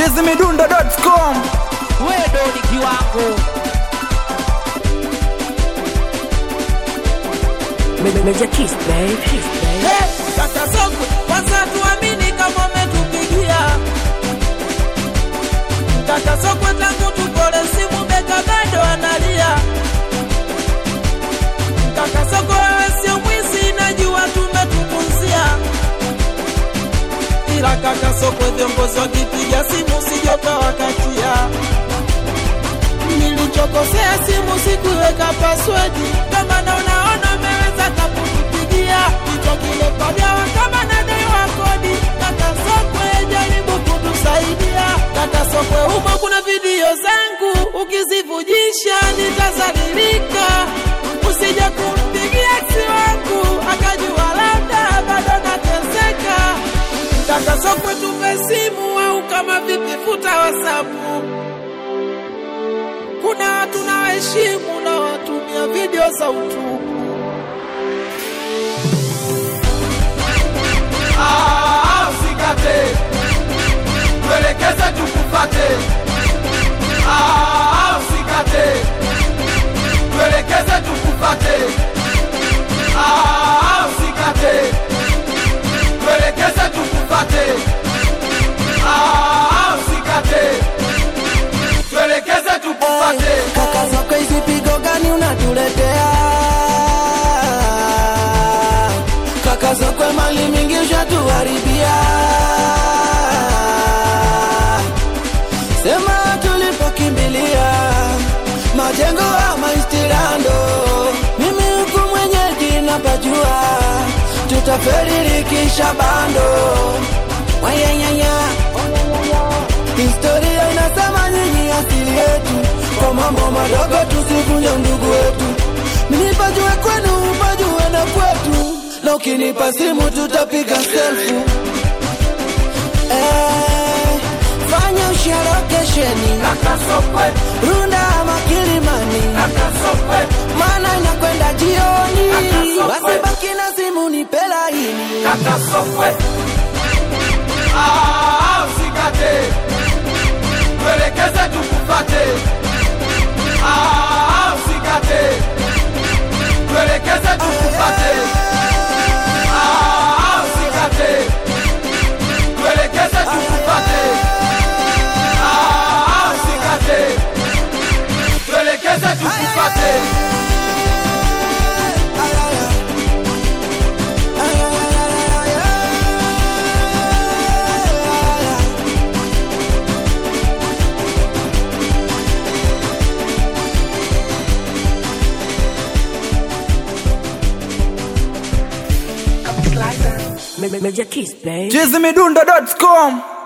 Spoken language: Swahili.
chizimidundo.com wewe ni kiwango Major Kiss, babe. Kiss, babe. Hey, kaka Songwe, kwanza tuamini kama umetupigia kaka Songwe, tangu tupole simu beka bado analia. Kaka Songwe, wewe sio mwizi, najua tumetupunzia, ila kaka Songwe, viongozi wakipiga simu sijota wakatia nilichokosea simu sikuweka paswedi, kama na unaona umeweza kakutupigia kichwa kile pagawa kama nadaiwa kodi. Kaka Sokwe, jaribu kutusaidia. Kaka Sokwe, humo kuna video zangu, ukizivujisha nitazalilika. Usije kumpigia ex wangu akajua labda bado nateseka. Kaka Sokwe, tupe simu au kama vipi, futa wasapu kuna watu na waheshimu na watumia video za utupu. Ah, usikate, tuelekeze tukupate. Ah, usikate, tuelekeze tukupate. Ah, usikate, tuelekeze tukupate. Ah, usikate, tuelekeze tukupate. Kaka zako hizi pigo gani unatuletea? Kaka zako mali mingi ushatuharibia. Sema tulipokimbilia majengo ama istirando, mimi huku mwenyeji napajua, tutaferirikisha bando wayanyanya Historia inasema nyinyi asili yetu, kwa mambo madogo tusivunje ndugu wetu. Nipajue kwenu, pajue na kwetu, na ukinipa simu tutapiga selfie. Eh, fanya usharokesheni Kaka Sokwe, Runda ama Kilimani, kaka Sokwe, maana inakwenda jioni. Akasokwe. Basi baki na simu nipe laini. kaka Sokwe. Ah, usikate, tuelekeze tukupate. Ah, usikate, tuelekeze tukupate. Ah, usikate, tuelekeze tukupate. Ah, usikate, tuelekeze tukupate. Major Kiss, babe. chizimidundo.com